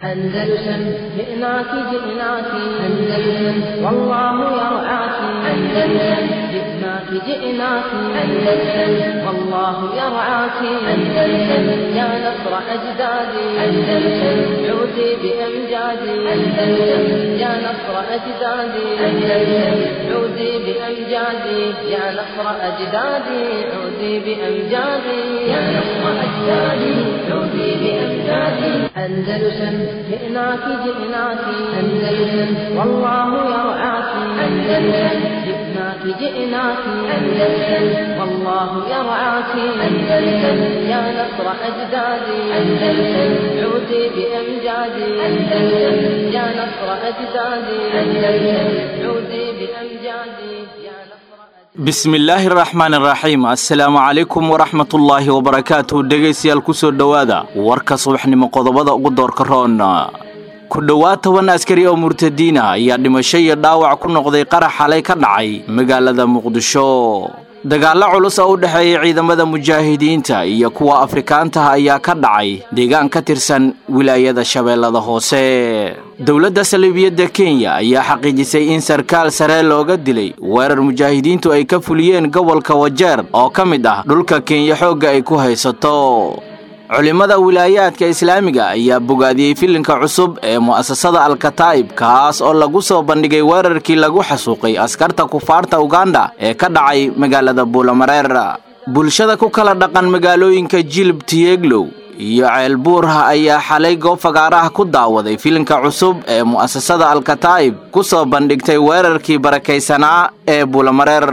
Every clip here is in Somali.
أندلسن جئناك جئناك أندلسن والله يرعاك أندلسن جئناك جئناك أندلسن والله يرعاك أندلسن يا نصر أجدادي أندلسن عودي بأمجادي أندلسن يا نصر أجدادي أندلسن عودي بأمجادي يا نصر أجدادي عودي بأمجادي يا نصر أجدادي عودي بأمجادي أندلسن جئناك جئناك أندلسن والله يرعاك أندلسن جئناك جئناك أندلسن والله يرعاك أندلسن يا نصر أجدادي أندلسن عودي بأمجادي أندلسن يا نصر أجدادي أندلسن عودي بأمجادي يا نصر bismillaahi raxmaani raxiim assalaamu calaykum waraxmatullaahi wabarakaatuh dhegaystayaal ku soo dhowaada warka subaxnimo qodobada ugu doorka roon ku dhowaad toban askari oo murtadiina ayaa dhimasho iyo dhaawac ku noqday qarax xalay ka dhacay magaalada muqdisho dagaallo culus oo u dhexeeya ciidamada mujaahidiinta iyo kuwa afrikaantaha ayaa ka dhacay deegaan ka tirsan wilaayada shabeellada hoose dowladda saliibiyadda kenya ayaa xaqiijisay in sarkaal sare looga dilay weerar mujaahidiintu ay ka fuliyeen gobolka wajeer oo ka mid ah dhulka kenya xoogga ay ku haysato culimmada wilaayaadka islaamiga ayaa bogaadiyey filinka cusub ee mu'asasada alkataa'ib kaas oo lagu soo bandhigay weerarkii lagu xasuuqay askarta kufaarta uganda ee ka dhacay magaalada buulamareer bulshada ku kala dhaqan magaalooyinka jilib tiyeglow iyo ceelbuurha ayaa xalay goob fagaaraha ku daawaday filinka cusub ee mu'asasada alkataa'ib ku soo bandhigtay weerarkii barakaysanaa ee buulamareer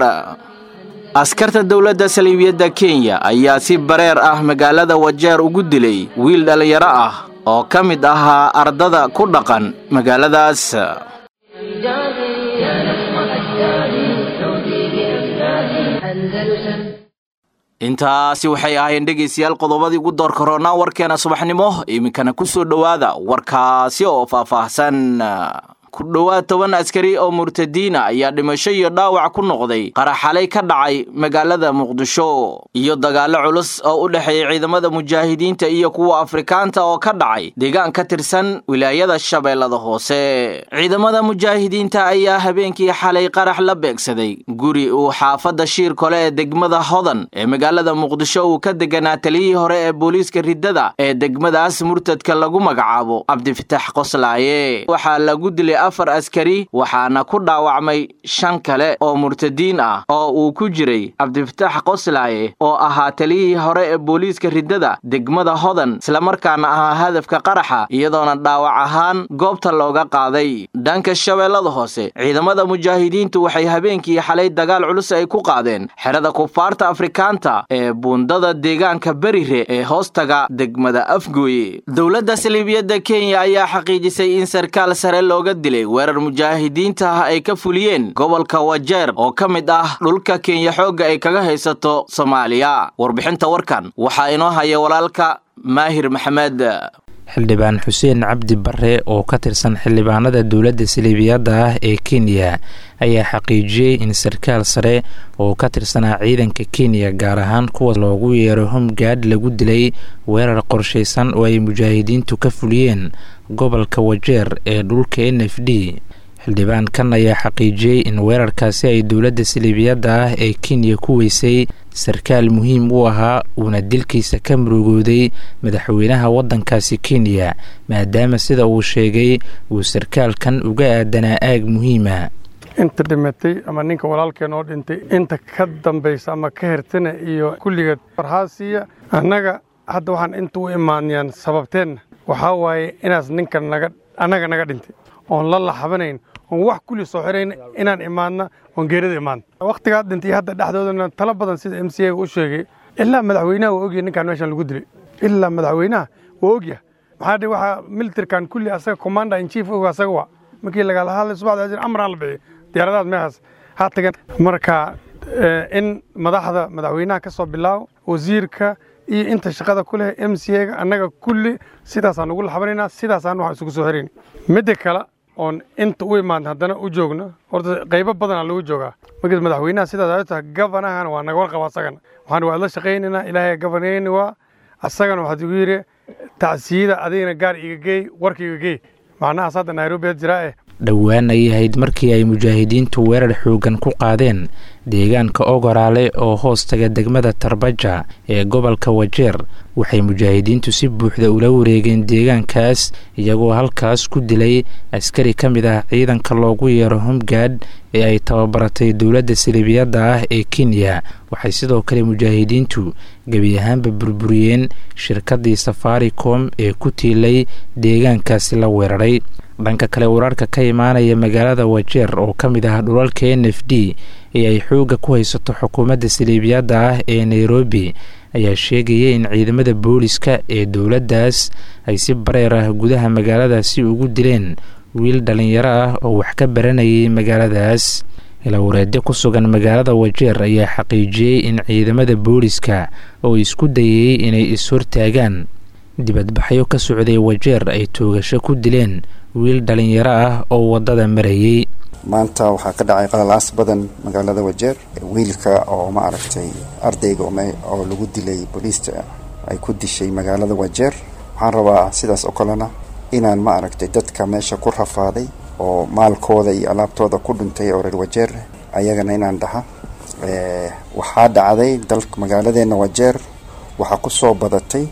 askarta dowladda saliibiyadda kenya ayaa si bareer ah magaalada wajeer ugu dilay wiil dhallinyaro ah oo ka mid ahaa ardada ku dhaqan magaaladaas أمجادي يا نصر أجدادي عودي بأمجادي أندلسن intaasi waxay ahaayeen dhegaystayaal qodobadii ugu doorka roonaa warkeena subaxnimo iminkana ku soo dhowaada warkaasi oo faahfaahsan ku dhowaad toban askari oo murtadiina ayaa dhimasho iyo dhaawac ku noqday qarax xalay ka dhacay magaalada muqdisho iyo dagaallo culus oo u dhexeeya ciidamada mujaahidiinta iyo kuwa afrikaanta oo ka dhacay deegaan ka tirsan wilaayada shabeellada hoose ciidamada mujaahidiinta ayaa habeenkii xalay qarax la beegsaday guri uu xaafadda shiir kole ee degmada hodan ee magaalada muqdisho uu ka deganaa taliyihii hore ee booliiska riddada ee degmadaas murtadka lagu magacaabo cabdifitaax qoslaaye waxaa lagu dilay afar askari waxaana ku dhaawacmay shan kale oo murtadiin ah oo uu ku jiray cabdifitaax qoslaaye oo ahaa taliyihii hore ee booliiska riddada degmada hodan islamarkaana ahaa hadafka qaraxa iyadoona dhaawac ahaan goobta looga qaaday dhanka shabeellada hoose ciidamada mujaahidiintu waxay habeenkii xalay dagaal culus ay ku qaadeen xerada kufaarta afrikaanta ee buundada deegaanka berire ee hoostaga degmada afgooye dowladda saliibiyadda kenya ayaa xaqiijisay in sarkaal sare looga dilay weerar mujaahidiinta ah ay ka fuliyeen gobolka wajeer oo ka mid ah dhulka kenya xoogga ay kaga haysato soomaaliya warbixinta warkan waxaa inoo haya walaalka maahir maxamed xildhibaan xuseen cabdi bare oo ka tirsan xildhibaanada dowladda saliibiyadda ah ee kenya ayaa xaqiijiyey in sarkaal sare oo ka tirsanaa ciidanka kenya gaar ahaan kuwa loogu yeero homgaad lagu dilay weerar qorshaysan oo ay mujaahidiintu ka fuliyeen gobolka wajeer ee dhulka n f d xildhibaankan ayaa xaqiijiyey in weerarkaasi ay dowladda saliibiyadda ah ee kenya ku weysay sarkaal muhiim u ahaa uuna dilkiisa ka murugooday madaxweynaha waddankaasi kenya maadaama sida uu sheegay uu sarkaalkan uga aadanaa aag muhiima inta dhimatay ama ninka walaalkeen oo dhintay inta ka dambaysa ama ka hertana iyo kulligeed farhaasiya annaga hadda waxaan inta u imaanayaan sababteenna waxaa waaye inaas ninkan naga annaga naga dhintay oon la laxabanayn oon wax kulli soo xirayn inaan imaadna oon geerida imaadna wakhtigaa dhintay hadda dhexdoodana talo badan sida m c a u sheegay ilaa madaxweynaha waa ogyahay ninkaan meeshan lagu dilay ilaa madaxweynaha waa ogyahay maxaa dhe waxaa militarkan kulli asaga commander in chief og asaga waa markii lagala hadlay subaxda amraa la bixiyay diyaaradahaas meeshaas ha tagan marka in madaxda madaxweynaha ka soo bilaabo wasiirka iyo inta shaqada ku leh m c a-ga annaga kulli sidaasaan ugu laxabanaynaa sidaasaan waxaan isugu soo xirayna midda kale oon inta u imaan haddana u joogno horta qaybo badanaa lagu joogaa marka madaxweynaha sidaas tahay gabanahana waa naga warqaba asagana waxaan waa la shaqaynaynaa ilaahay gabanayni waa asagana waxaad igu yidhi tacsiyada adigana gaar iga geey warka iga geey macnahaas hadda nairobi had jiraa eh dhowaan ay ahayd markii ay mujaahidiintu weerar xoogan ku qaadeen deegaanka ogoraale oo hoos taga degmada tarbaja ee gobolka wajeer waxay mujaahidiintu si buuxda ula wareegeen deegaankaas iyagoo halkaas ku dilay askari ka mid ah ciidanka loogu yeero homgaad ee ay tababaratay dowladda siliibiyadda ah ee kenya waxay sidoo kale mujaahidiintu gebi ahaanba burburiyeen shirkaddii safaricom ee ku tiilay deegaankaasi la weeraray dhanka kale wararka ka imaanaya magaalada wajeer oo ka mid ah dhulalka n f d ee ay xoogga ku haysato xukuumadda siliibiyadda ah ee nairobi ayaa sheegaya in ciidamada booliska ee dowladdaas ay si bareer ah gudaha magaaladaasi ugu dileen wiil dhallinyaro ah oo wax ka baranayay magaaladaas ilawareedyo ku sugan magaalada wajeer ayaa xaqiijiyey in ciidamada booliska oo isku dayay inay is-hortaagaan dibadbaxyo ka socday wajeer ay toogasho ku dileen wiil dhallinyaro ah oo waddada marayay maanta waxaa ka dhacay qalalaas badan magaalada wajeer wiilka oo ma aragtay ardayga oo lagu dilay booliista ay ku dishay magaalada wajeer waxaan rabaa sidaas oo kalena inaan ma aragtay dadka meesha ku rafaaday oo maalkooda iyo alaabtooda ku dhintay oo reer wajeer ayagana inaan dhaha waxaa dhacday dalka magaaladeena wajeer waxaa ku soo badatay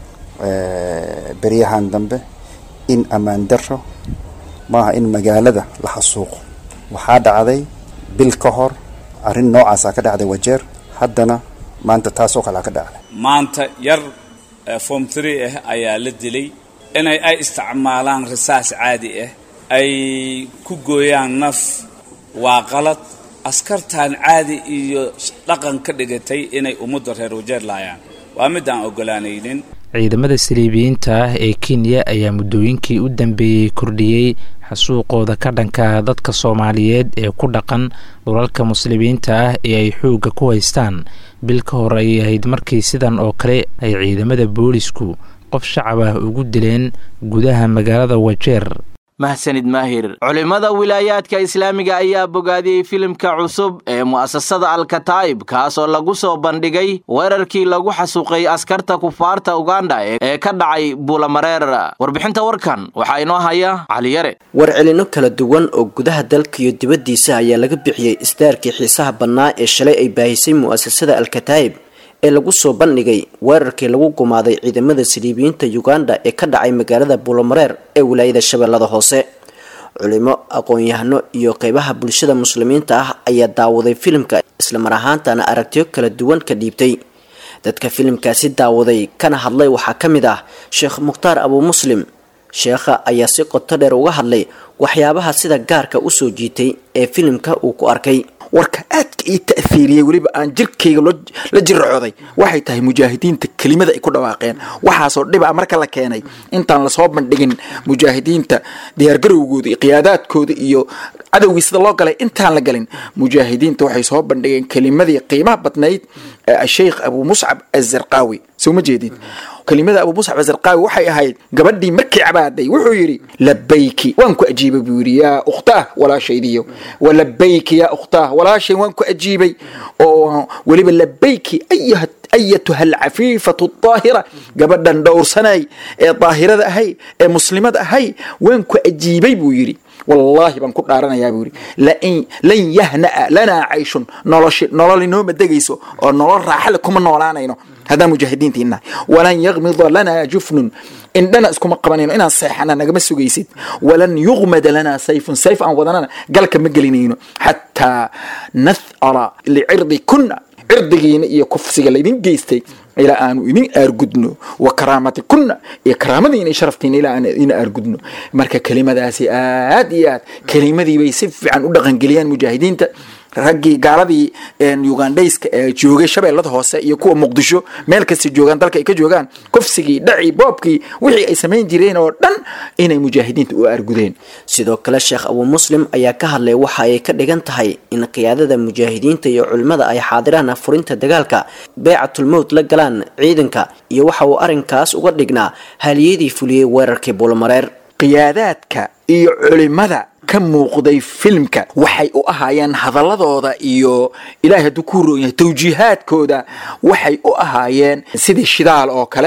beryahan dambe in ammaan daro maaha in magaalada la xasuuqo waxaa dhacday bil ka hor arrin noocaasaa ka dhacday wajeer haddana maanta taasoo kalea ka dhacday maanta yar form tree ah ayaa la dilay inay ay isticmaalaan risaas caadi ah ay ku gooyaan naf waa qalad askartan caadi iyo dhaqan ka dhigatay inay ummadda reer wajeer laayaan waa mid aan ogolaanaynin ciidamada saliibiyiinta ah ee kenya ayaa muddooyinkii u dambeeyey kordhiyey xasuuqooda ka dhanka dadka soomaaliyeed ee ku dhaqan dhulalka muslimiinta ah ee ay xoogga ku haystaan bil ka hor ayay ahayd markii sidan oo kale ay ciidamada boolisku qof shacab ah ugu dileen gudaha magaalada wajeer mahsanid maahir culimmada wilaayaadka islaamiga ayaa bogaadiyey filimka cusub ee mu'asasada alkataa'ib kaasoo lagu soo bandhigay weerarkii lagu xasuuqay askarta kufaarta uganda ee ka dhacay buulamareer warbixinta warkan waxaa inoo haya caliyare warcelino kala duwan oo gudaha dalka iyo dibaddiisa ayaa laga bixiyey isdaarkii xiisaha bannaa ee shalay ay baahisay mu'asasada alkataa'ib ee lagu soo bandhigay weerarkii lagu gumaaday ciidamada saliibiyiinta uganda ee ka dhacay magaalada buulamareer ee wilaayada shabeellada hoose culimo aqoon-yahano iyo qeybaha bulshada muslimiinta ah ayaa daawaday filimka islamar ahaantana aragtiyo kala duwan ka dhiibtay dadka filimkaasi daawaday kana hadlay waxaa ka mid ah sheekh mukhtaar abuu muslim sheekha ayaa si qoto dheer uga hadlay waxyaabaha sida gaarka usoo jiitay ee filimka uu ku arkay warka aadka ii ta'hiiriyey weliba aan jirkayga la jiracooday waxay tahay mujaahidiinta kelimada ay ku dhawaaqeen waxaasoo dhiba marka la keenay intaan lasoo bandhigin mujaahidiinta diyaargarowgooda iyo qiyaadaadkooda iyo cadowgii sida loo galay intaan la galin mujaahidiinta waxay soo bandhigeen kelimadii qiimaha badnayd sheikh abuu muscab azarqaawi soo ma jeedid kelimada abuu muscab azarqaawi waxay ahayd gabadhii markii cabaaday wuxuu yidhi labayki waan ku ajiibay buu yidhi yaa ukhtaah walaashaydiyo walabayki yaa ukhtaah walaashay waan ku ajiibay oo weliba labayki ayuha ayatuha alcafiifatu daahira gabadhan dhowrsanay ee daahirada ahay ee muslimada ahay waan ku ajiibay buu yidhi wallaahi baan ku dhaaranayaa buu yidhi lan yahna'a lanaa cayshun noloshi nolol inooma degayso oo nolol raaxale kuma noolaanayno haddaan mujaahidiintiina walan yakmida lanaa jufnun indhana iskuma qabanayno inaan seexana nagama sugaysid walan yuqmada lanaa sayfun sayf aan wadanana galka ma gelinayno xataa nathara licirdi kunna cirdigiina iyo kufsiga laydin geystay ilaa aanu idin aargudno wa karaamati kunna iyo karaamadiina iyo sharaftiina ilaa aan idin aargudno marka kelimadaasi aad iyo aad kelimadii bay si fiican u dhaqangeliyaan mujaahidiinta raggii gaaladii ugandhayska ee joogay shabeellada hoose iyo kuwa muqdisho meel kasta joogaan dalka ay ka joogaan kufsigii dhacii boobkii wixii ay samayn jireen oo dhan inay mujaahidiinta u aargudeen sidoo kale sheekh abuu muslim ayaa ka hadlay waxa ay ka dhigan tahay in qiyaadada mujaahidiinta iyo culimmada ay xaadiraan furinta dagaalka beecatulmowt la galaan ciidanka iyo waxa uu arrinkaas uga dhignaa haliyadii fuliyey weerarkii buulmareer qiyaadaadka iyo culimada ka muuqday filimka waxay u ahaayeen hadaladooda iyo ilaahay hadduu ku roon yahay tawjiihaadkooda waxay u ahaayeen sidii shidaal oo kale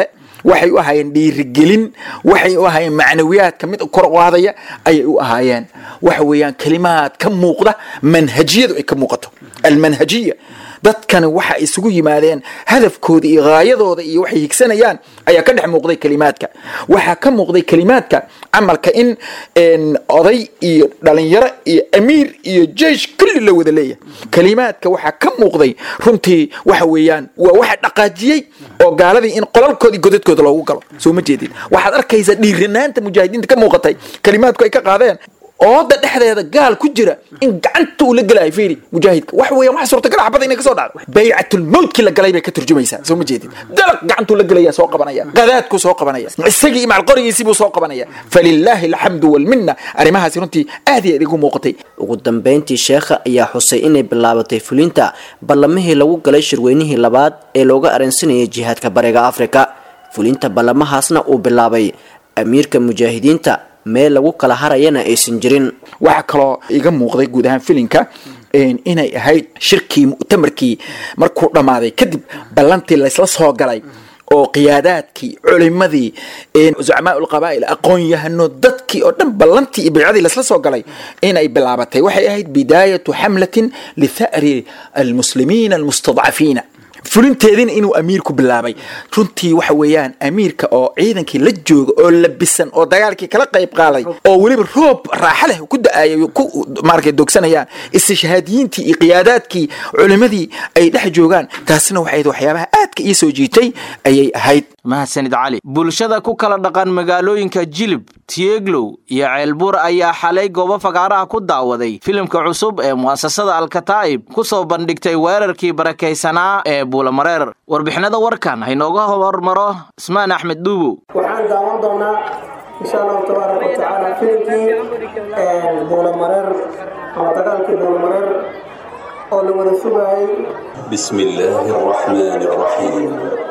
waxay u ahaayeen dhiirigelin waxay u ahaayeen macnawiyaadka mid kor u qaadaya ayay u ahaayeen waxa weeyaan kelimaad ka muuqda manhajiyadu ay ka muuqato almanhajiya dadkani waxa isugu yimaadeen hadafkooda iyo haayadooda iyo waxay higsanayaan ayaa ka dhex muuqday kelimaadka waxaa ka muuqday kelimaadka camalka in oday iyo dhalinyaro iyo amiir iyo jeish kulli la wada leeyahay kelimaadka waxaa ka muuqday runtii waxa weeyaan waa waxa dhaqaajiyey oo gaaladii in qolalkoodii godadkooda loogu galo soo ma jeedin waxaad arkaysaa dhiiranaanta mujaahidiinta ka muuqatay kelimaadku ay ka qaadeen ooda dhexdeeda gaal ku jira in gacanta uu la gelayo fiiri mujaahidka wax weeyaan wax suurtagal xabada inay ka soo dhacdo baycatul mawtkii la galay bay ka turjumaysaa soo ma jeedin dalaq gacantuu la gelaya soo qabanaya qadaadkuu soo qabanaya isagii imacal qorigiisii buu soo qabanaya falilaahi alxamdu walminna arrimahaasi runtii aad iyo aad igu muuqatay ugu dambeyntii sheekha ayaa xusay inay bilaabatay fulinta ballamihii lagu galay shirweynihii labaad ee looga areensanayay jihaadka bariga afrika fulinta ballamahaasna uu bilaabay amiirka mujaahidiinta meel lagu kala harayana aysan jirin waxaa kaloo iga muuqday guud ahaan filinka inay ahayd shirkii mu'tamarkii markuu dhammaaday kadib ballantii laysla soo galay oo qiyaadaadkii culimadii zucamaa ulqabaa'il aqoon-yahano dadkii oo dhan ballantii iyo baycadii laysla soo galay inay bilaabatay waxay ahayd bidaayatu xamlatin litha'ri almuslimiina almustadcafiina fulinteediina inuu amiirku bilaabay runtii waxa weeyaan amiirka oo ciidankii la jooga oo labisan oo dagaalkii kala qayb qaaday oo weliba roob raaxa leh ku da-aayay ku maaragtay dogsanayaan istishhaadiyiintii iyo qiyaadaadkii culimadii ay dhex joogaan taasina waxay ahayd waxyaabaha aadka ii soo jiitay ayay ahayd mahadsanid cali bulshada ku kala dhaqan magaalooyinka jilib tieglow iyo ceelbuur ayaa xalay goobo fagaaraha ku daawaday filimka cusub ee mu'asasada alkataa'ib ku soo bandhigtay weerarkii barakaysanaa ee buulamareer warbixinada warkan haynooga hormaro ismaan axmed dhuubow waxaan daawan doonaa insha allahu tabaaraka watacaala filimkii buulamareer ama dagaalkii buulamareer oo la wada sugaayay بسم الله الرحمن الرحيم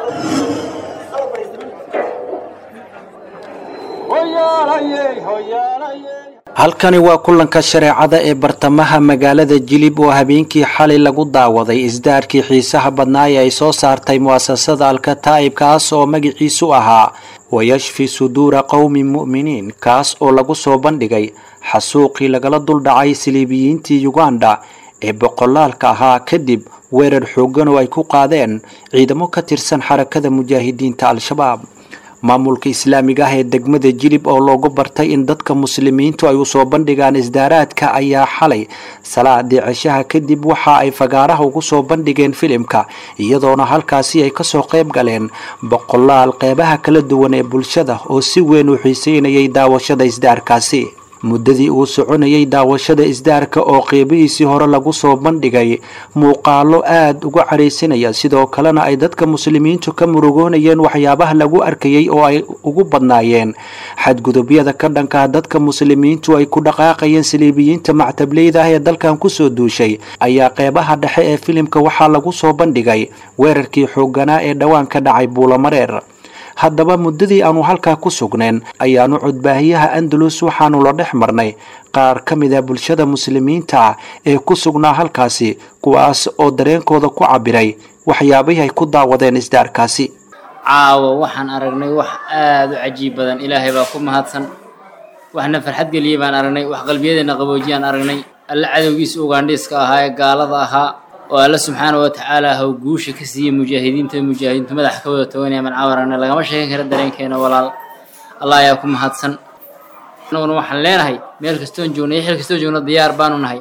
halkani waa kulanka shareecada ee bartamaha magaalada jilib oo habeenkii xalay lagu daawaday isdaarkii xiisaha badnaa ee ay soo saartay mu'asasada alkataa'ib kaas oo magiciisu ahaa wayashfi suduura qowmi mu'miniin kaas oo lagu soo bandhigay xasuuqii lagala duldhacay siliibiyiintii yuganda ee boqolaalka ahaa kadib weerar xooggan oo ay ku qaadeen ciidamo ka tirsan xarakada mujaahidiinta al-shabaab maamulka islaamiga ah ee degmada jilib oo loogu bartay in dadka muslimiintu ay usoo bandhigaan isdaaraadka ayaa xalay salaadii ceshaha kadib waxa ay fagaaraha ugu soo bandhigeen filimka iyadoona halkaasi ay kasoo qayb galeen boqolaal qeybaha kala duwan ee bulshada oo si weyn u xiiseynayay daawashada isdaarkaasi muddadii uu soconayay daawashada isdaarka oo qeybihiisii hore lagu soo bandhigay muuqaalo aad uga cadhaysanaya sidoo kalena ay dadka muslimiintu ka murugoonayeen waxyaabaha lagu arkayay oo ay ugu badnaayeen xadgudubyada ka dhankaa dadka muslimiintu ay ku dhaqaaqayeen saliibiyiinta mactableyda ah ee dalkan kusoo duushay ayaa qeybaha dhexe ee filimka waxaa lagu soo bandhigay weerarkii xoogganaa ee dhowaan ka dhacay buulamareer haddaba muddadii aanu halkaa ku sugneen ayaanu codbaahiyaha andalus waxaanu la dhex marnay qaar ka mid a bulshada muslimiinta ah ee ku sugnaa halkaasi kuwaas oo dareenkooda ku cabiray waxyaabihii ay ku daawadeen isdaarkaasi caawo waxaan aragnay wax aada u cajiib badan ilaahay baa ku mahadsan waxna farxad geliyey baan aragnay wax qalbiyadeena qaboojiyaan aragnay alle cadowgiisa ugaandhiiska ahaa ee gaalada ahaa oo alle subxaana wa tacaala haw guusha ka siiyey mujaahidiinta mujaahidiintu madaxa ka wada toganaya man caawarana lagama sheegan kara dareenkeena walaal allah ayaa ku mahadsan anaguna waxaan leenahay meel kastoon joogna iyo xil kastoon joogna diyaar baanu nahay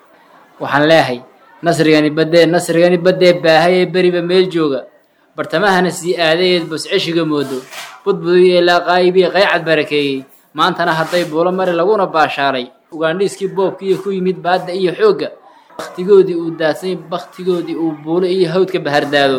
waxaan leeyahay nasrigani badee nasrigani badee baahay ee beriba meel jooga bartamahana sii aadayeed bos ceshiga moodo budbudiy ee laaqaayibiye qaycad barakeeyey maantana hadday buulo mari laguna baashaalay ugaandhiiskii boobka iyo ku yimid baadda iyo xoogga baktigoodii uu daadsany baktigoodii uu buulo iyo hawdka bahardaado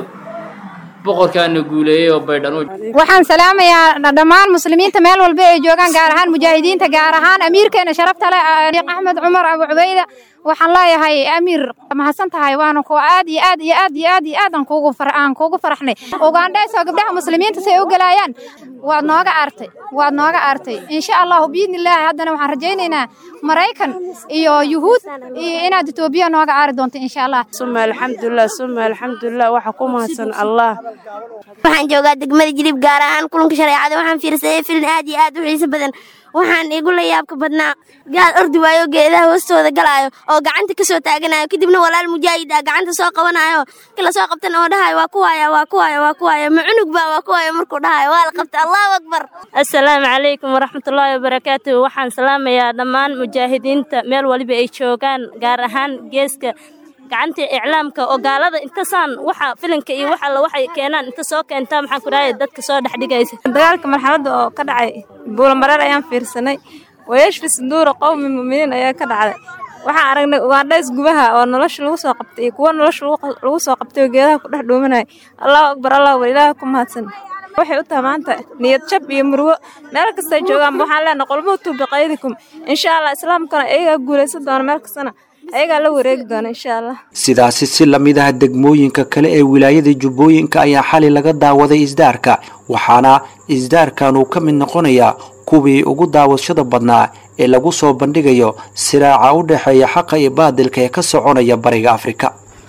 boqorkaana guuleeyey oo baydhan waxaan salaamayaa dhammaan muslimiinta meel walba ay joogaan gaar ahaan mujaahidiinta gaar ahaan amiirkeena sharafta leh sheekh axmed cumar abu cubayda waxaan leeyahay amiir mahadsan tahay waana ku aad iyo aad iyo aad iyo aad iyo aad aan kuugu far aan kuugu faraxnay ugandheysoo gabdhaha muslimiinta say u galaayaan waad nooga aartay waad nooga aartay insha allahu biidnillaahi haddana waxaan rajaynaynaa maraykan iyo yuhuud iyo inaad etoobiya nooga aari doonto insha allah suma alxamdulilah suma alxamdulilah waxa ku mahadsan allah waxaan joogaa degmada jilib gaar ahaan kulanka shareecada waxaan fiirsaday filin aad iyo aad u xiiso badan waxaan igu la yaabka badnaa gaal ordi waayo geedaha hoostooda galaayo oo gacanta ka soo taaganayo kadibna walaal mujaahid ah gacanta soo qabanayo kala soo qabtan oo dhahayo waa kuwaaya waa kuwaaya waa kuwaaya ma cunug baa waa kuwaaya markuu dhahayo waa la qabta allahu akbar assalaamu calaykum waraxmatullaahi wabarakaatuhu waxaan salaamayaa dhammaan mujaahidiinta meel waliba ay joogaan gaar ahaan geeska gacanta iclaamka oo gaalada intasaan waxa filinka iyo wax alla waxay keenaan inta soo keentaa maxaan ku dhahay dadka soo dhex dhigaysa dagaalka marxaladda oo ka dhacay buulamareer ayaan fiirsanay wayashfi sanduura qowmi mu'miniin ayaa ka dhacday waxaan aragnay ugaandhays gubaha oo nolosha lagu soo qabtay iyo kuwo nolosha lagu soo qabtay oo geedaha ku dhex dhuumanaya allahu akbar allahu akbar ilaaha ku mahadsan waxay u tahay maanta niyad jab iyo murwo meel kastay joogaanba waxaan leenahay qulmuutu biqaydikum insha allah islaamkana iyagaa guulaysan doona meel kastana ayagaa la wareegi doona insha allah sidaasi si la mid ah degmooyinka kale ee wilaayada jubbooyinka ayaa xali laga daawaday isdaarka waxaana isdaarkan uu ka mid noqonayaa kuwii ugu daawashada badnaa ee lagu soo bandhigayo siraaca u dhexeeya xaqa iyo baadilka ee ka soconaya bariga afrika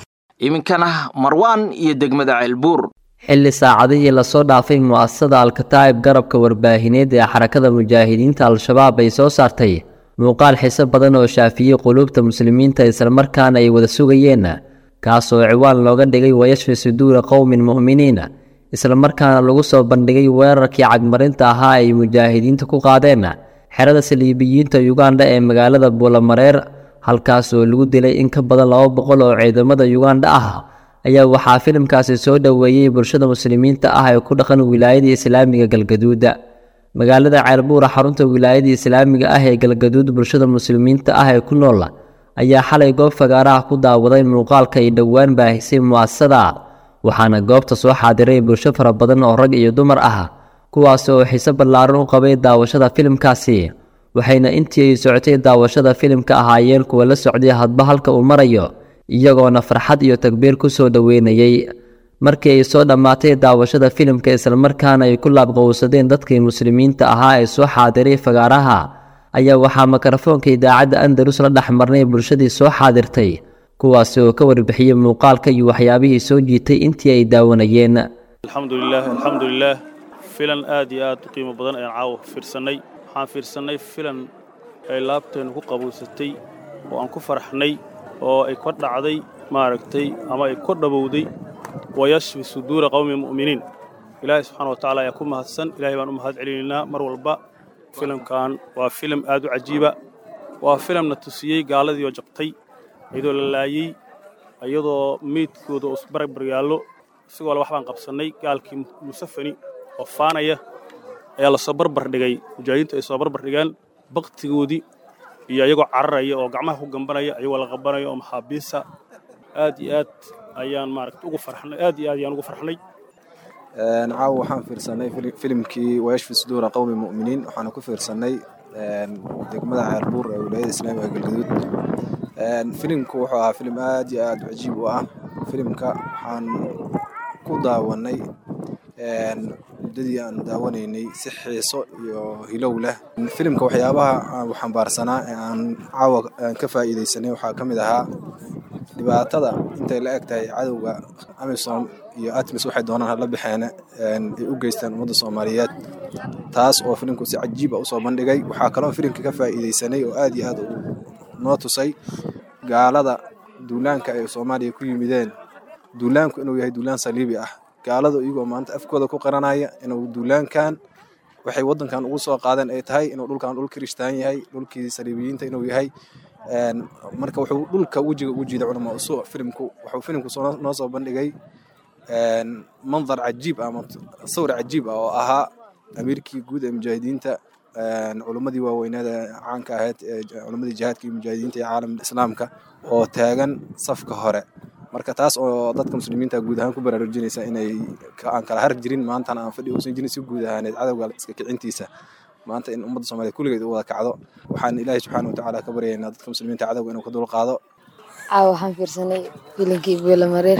iminkana marwaan iyo degmada ceelbuur xilli saacadihii lasoo dhaafay mu'asasada alkataa'ib garabka warbaahineed ee xarakada mujaahidiinta al-shabaab ay soo saartay muuqaal xiso badan oo shaafiyey quluubta muslimiinta islamarkaana ay wada sugayeen kaasoo ciwaan looga dhigay wayashfi suduura qowmin mu'miniina islamarkaana lagu soo bandhigay weerarkii cagmarinta ahaa ay mujaahidiinta ku qaadeen xerada saliibiyiinta yugandha ee magaalada buulamareer halkaas oo lagu dilay in ka badan laba boqol oo ciidamada yugandha ah ayaa waxaa filimkaasi soo dhoweeyey bulshada muslimiinta ah ee ku dhaqan wilaayada islaamiga galgaduuda magaalada ceelbuura xarunta wilaayada islaamiga ah ee galgaduud bulshada muslimiinta ah ee ku nool ayaa xalay goob fagaaraha ku daawaday muuqaalka ay dhowaan baahisay mu'asasada waxaana goobta soo xaadiray bulsho fara badan oo rag iyo dumar ah kuwaas oo xiise ballaaran u qabay daawashada filimkaasi waxayna intii ay socotay daawashada filimka ahaayeen kuwa la socday hadba halka uu marayo iyagoona farxad iyo takbiir ku soo dhoweynayey markii ay soo dhammaatay daawashada filimka islamarkaana ay ku laabqowsadeen dadkii muslimiinta ahaa ee soo xaadiray fagaaraha ayaa waxaa mikrofoonka idaacadda andalus la dhex marnay bulshadii soo xaadirtay kuwaasi oo ka warbixiyey muuqaalka iyo waxyaabihii soo jiitay intii ay daawanayeen alxamdulilah alxamdulilah filan aad iyo aad u qiimo badan ayaan caawa fiirsannay waxaan fiirsannay filan ay laabteennu ku qabowsatay oo aan ku faraxnay oo ay ka dhacday maaragtay ama ay ka dhabowday wayashfi suduura qowmi mu'miniin ilaahay subxaana wa tacaala ayaa ku mahadsan ilahay baan u mahad celinaynaa mar walba filimkan waa filim aad u cajiiba waa filimna tusiyey gaaladii oo jabtay iyadoo la laayey iyadoo meydkooda oo isbarbar yaallo isagoo le wax baan qabsannay gaalkii musafani oo faanaya ayaa lasoo barbar dhigay mujaahidiintu ay soo barbar dhigeen baktigoodii iyo iyagoo cararaya oo gacmaha ku gambanaya iyagoo la qabanaya oo maxaabiisa aad iyo aad ayaan maaragta ugu farxnay aad iyo aad ayaan ugu farxnay caawa waxaan fiirsanay filimkii wayashfi suduura qowmi mu'miniin waxaana ku fiirsanay degmada ceelbuur ee wilaayada islaamiga galgaduud filimku wuxuu ahaa filim aad iyo aad cajiib u ah filimka waxaan ku daawanay muddadii aan daawanaynay si xiiso iyo hilow leh filimka waxyaabaha aan xambaarsanaa ee aan caawa aan ka faa'iidaysanay waxaa ka mid ahaa dhibaatada intay la eg tahay cadowga amisom iyo atmis waxay doonaan hala baxeene ay u geystaan ummadda soomaaliyeed taas oo filimku si cajiiba usoo bandhigay waxaa kaloo filimka ka faa'iidaysanay oo aad iyo aad noo tusay gaalada duulaanka ay soomaaliya ku yimideen duulaanku inuu yahay duulaan saliibi ah gaaladu iyagoo maanta afkooda ku qaranaya inuu duulaankan waxay waddankan ugu soo qaadeen ay tahay inuu dhulkan dhul kirishtaan yahay dhulkii saliibiyiinta inuu yahay marka wuxuu dhulka wejiga ugu jiiday culamaa usu filimku wuxuu filimku noo soo bandhigay mandar cajiib ah ama sawir cajiib ah oo ahaa amiirkii guud ee mujaahidiinta culimmadii waaweyneeda caanka ahayd culimmadii jihaadka iyo mujaahidiinta iyo caalamka islaamka oo taagan safka hore marka taas oo dadka muslimiinta guud ahaan ku baraarujinaysa inay aan kala har jirin maantana aan fadhi uusan jirin si guud ahaaneed cadowga iska kicintiisa maanta in ummadda soomaaliyeed kulligeed u wada kacdo waxaan ilaahay subxaana watacaala ka baryaynaa dadka muslimiinta cadowga inuu ka dulqaado caawa waxaan fiirsanay filinkii buulamareer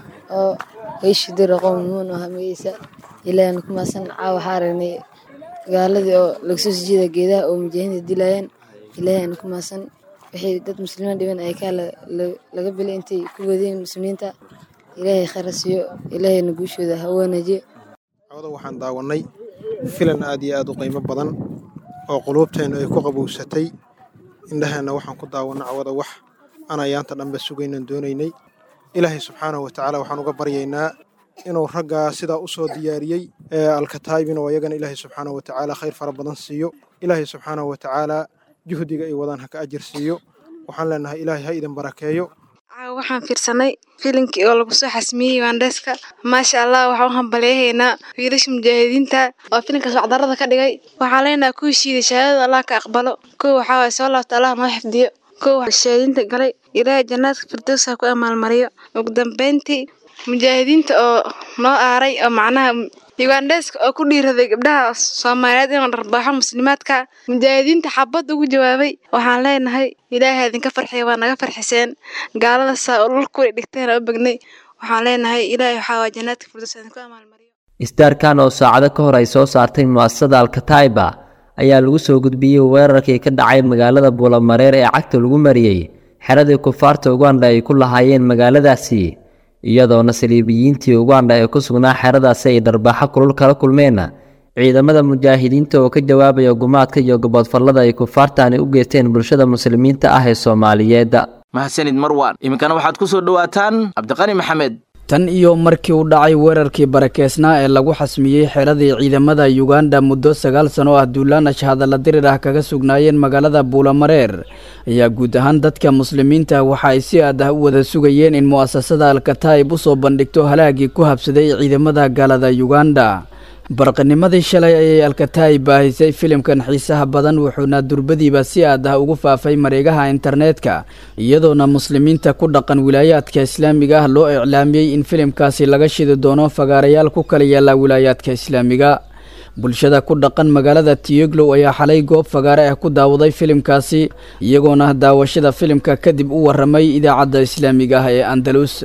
oo weyshidira qowmuun oo hameysa ilaahna ku maasan caawa waxaa aragnay gaaladii oo laga soo sijeeda geedaha oo mujaahidiinta dilayaan ilaahayna ku maasan wixii dad muslimiin dhiban ay kaa laga bilay intay ku wadeen muslimiinta ilaahay khayra siiyo ilaahayna guushooda ha wanaajiyo cawada waxaan daawanay filan aad iyo aad u qiimo badan oo quluubteennu ay ku qabowsatay indhaheenna waxaan ku daawanay cawada wax aan ayaanta dhanba sugaynan doonaynay ilaahay subxaanahu watacaala waxaan uga baryaynaa inuu raggaa sidaa u soo diyaariyey ee alkataayibin oo iyagana ilaahay subxaanahu watacaala khayr fara badan siiyo ilaahay subxaanahu watacaala juhdiga ay wadaan ha ka ajir siiyo waxaan leenahay ilaahay ha idin barakeeyo waxaan fiirsanay filinkii oo lagu soo xasmiyey waandheeska maasha allah waxaan u hambaleehaynaa wiilasha mujaahidiinta oo filinkaas wacdarada ka dhigay waxaan leenahay kuwii shiiday shahaadada allah ka aqbalo kuwa waxaa waye soo laabta allah noo xifdiyo kuwa shahaadiinta galay ilaahay jannaadka firdowsa ku amaalmariyo ugu dambeyntii mujaahidiinta oo noo aaray oo macnaha ugandheeska oo ku dhiiraday gabdhaha soomaaliyeed inuu dharbaaxo muslimaadka mujaahidiinta xabad ugu jawaabay waxaan leenahay ilaahay idinka farxiya waa naga farxiseen gaalada saa oo dhulkuway dhigteen oo begnay waxaan leenahay ilaahay waxaa waa jannaadka firdaws idinku amaalmariyo isdaarkan oo saacado ka hor ay soo saartay mu'asasada alkataiba ayaa lagu soo gudbiyey weerarkii ka dhacay magaalada buulamareer ee cagta lagu mariyey xeradii kufaarta uganda ay ku lahaayeen magaaladaasi iyadoona saliibiyiintii uganda ee ku sugnaa xeradaasi ay dharbaaxo kulul kala kulmeen ciidamada mujaahidiinta oo ka jawaabaya gumaadka iyo goboodfallada ay kufaartaani u geysteen bulshada muslimiinta ah ee soomaaliyeed mahadsanid marwan iminkana waxaad ku soo dhowaataan cabdiqani maxamed tan iyo markii u dhacay weerarkii barakeysnaa ee lagu xasmiyey xeradii ciidamada yuganda muddo sagaal sano ah duulaanash hadalla dirir ah kaga sugnaayeen magaalada buulamareer ayaa guud ahaan dadka muslimiinta waxa ay si aad ah u wada sugayeen in mu'asasada alkataib u soo bandhigto halaagii ku habsaday ciidamada gaalada yuganda barqanimadii shalay ayay alkataib baahisay filimkan xiisaha badan wuxuuna durbadiiba si aad ah ugu faafay mareegaha internetka iyadoona muslimiinta ku dhaqan wilaayaadka islaamiga ah loo iclaamiyey in filimkaasi laga shidi doono fagaarayaal ku kala yaala wilaayaadka islaamiga bulshada ku dhaqan magaalada tiyeglow ayaa xalay goob fagaare ah ku daawaday filimkaasi iyagoona daawashada filimka kadib u waramay idaacadda islaamiga ah ee andalus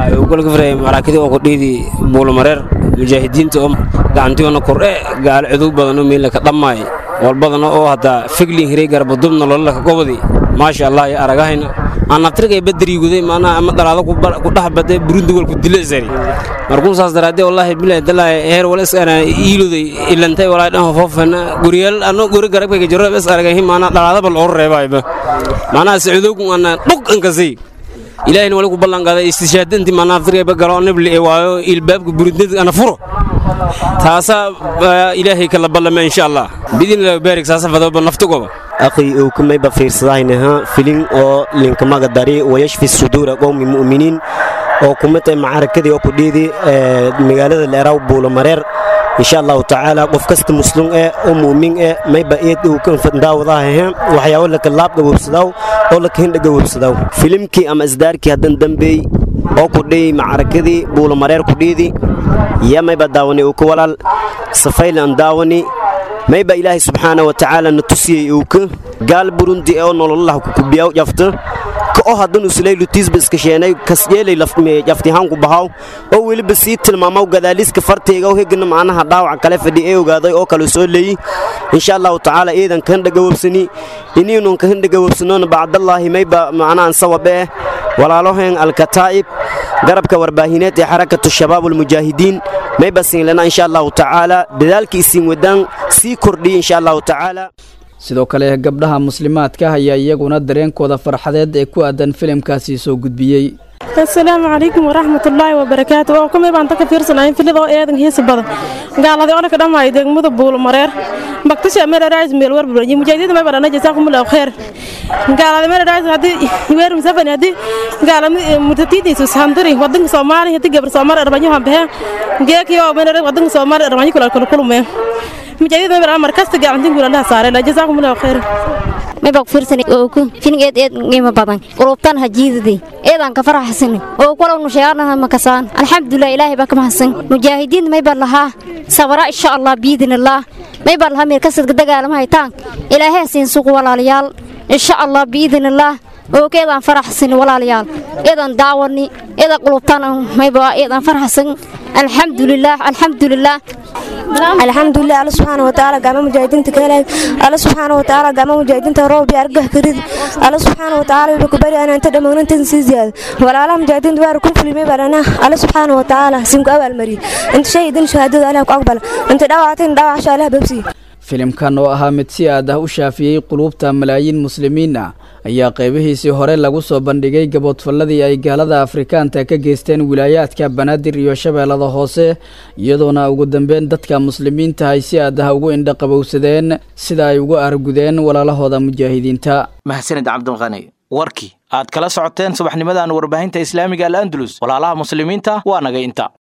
maraakidi oo kudhiidi buulamareer mujaahidiinta oo gacantiyoona kordhe gaalo cidow badanoo meelaka dhammaay walbadana oo hadda figlin hiray garbadubna lololaka gobodi maasha allah iyo aragahayna anaftirkay badariguday maanaha ama dhalaado ku dhex baday burundi walku dilo isari markuu saas daraadee wallaahi bilahi dalaahi heer wala isana iiluday ilantay walaahi dhan hofoofana guryaal ano guri garabkayga jaro is aragahi maanaa dhalaadaba loo reebaayba maanaha sicudowku ana dhug ankasay ilaahina wali ku ballanqaaday istishaadinti manaftirkayba galo nibli ee waayo ilbaabka burundada ana furo taasaa ilaahay kala ballama insha allah bidinillah baarik saasa fadoba naftigoba akhi uukumayba fiirsadaynaha filin oo linkamaga dari wayashfi suduura qowmi mu'miniin oo kumata macarakadii oo kudhiidi magaalada leeraw buulamareer insha allahu tacaala qof kasta muslum eh oo mu'min eh mayba eed uu kan fandaawadaha waxyaabo laka laab gabowsadaw oo laka hindha gabowsadaw filimkii ama isdaarkii haddan dambeey oo kudhiy macarakadii buulamareer kudhiidi ya mayba daawani uu ka walaal safaylan daawani mayba ilaahay subxaana wa tacaala na tusiyey uuka gaal burundi oo nololaha kukubiyaw jafta ka oo haddanu sulaylu tiisba iska sheenay kasyeelay jaftihaanku bahaw oo weliba sii tilmaamaw gadaaliska fartayga oo hegana macnaha dhaawaca kale fadhi ee ogaaday oo kale soo leeyi insha allahu tacaala iidan ka hindhagawabsani iniinun ka hindhagawabsanoona bacdallaahi mayba macnahan sawabe eh walaalaheen alkataa'ib garabka warbaahineed ee xarakatu shabaab almujaahidiin mayba siinlana insha allahu tacaala dadaalkii isiin wadaan sii kordhiya insha allahu tacaala sidoo kale gabdhaha muslimaadka ayaa iyaguna dareenkooda farxadeed ee ku aadan filimkaasi soo gudbiyey asalaamu calaykum waraxmatullaahi wabarakaatu oo kumay baan taka fiirsanayn filida oo eedan hiisa badan gaaladii odhanka dhammaay degmada buulmareer baktasha meraraais meel warburanye mujaahidiyada may badhana jasaakumullahu kheer gaalada meraraais haddii weer musafani haddii gaalada murtatiidiisu handiri wadanka soomaaliya haddii gabar soomaali arbanyo hambehe geekiyo merara wadanka soomaali arbanyo kula kula kulumee mujaahidiyada may badhana markasta gacantin gulalaha saare la jasaakumullahu kheer mayba ku fiirsanay oo ku filing eed eed qiimo badan qulubtan hajiidadii eedaan ka faraxsanay oo kula nusheegarna makasaan alxamdulilah ilaahay baa ka mahadsan mujaahidiin mayba lahaa sabara insha allah biidnillah mayba lahaa meel kasadka dagaalama haytaan ilaahay siin suuq walaalayaal insha allah biidnillah oo keedaan faraxsan walaalayaal eedan daawani eeda qulubtan mayba eedan faraxsan alxamdulilah alxamdulilah alxamdulilah alla subxaana watacaala gacmo mujaahidiinta ka helayd alla subxaana watacaala gacmo mujaahidiinta roob iyo argah karid alla subxaana watacaala wuxuu ku bari anaa inta dhammaanantan sii ziyaado walaalaha mujaahidiinta waar ku fulimay baadhana alla subxaana watacaala sinku abaalmariye inta shahidin shahaadada allah ku aqbala inta dhaawacatin dhaawacasha allah babsiye filimkan oo ahaa mid si aad ah u shaafiyey quluubta malaayiin muslimiin ah ayaa qaybihiisii hore lagu soo bandhigay gaboodfalladii ay gaalada afrikaanta ka geysteen wilaayaadka banaadir iyo shabeellada hoose iyadoona ugu dambeyn dadka muslimiinta ay si aad ah ugu indhaqabowsadeen sida ay ugu argudeen walaalahooda mujaahidiinta mahadsanid cabdulqani warkii aad kala socoteen subaxnimadan warbaahinta islaamiga al andalus walaalaha muslimiinta waa naga inta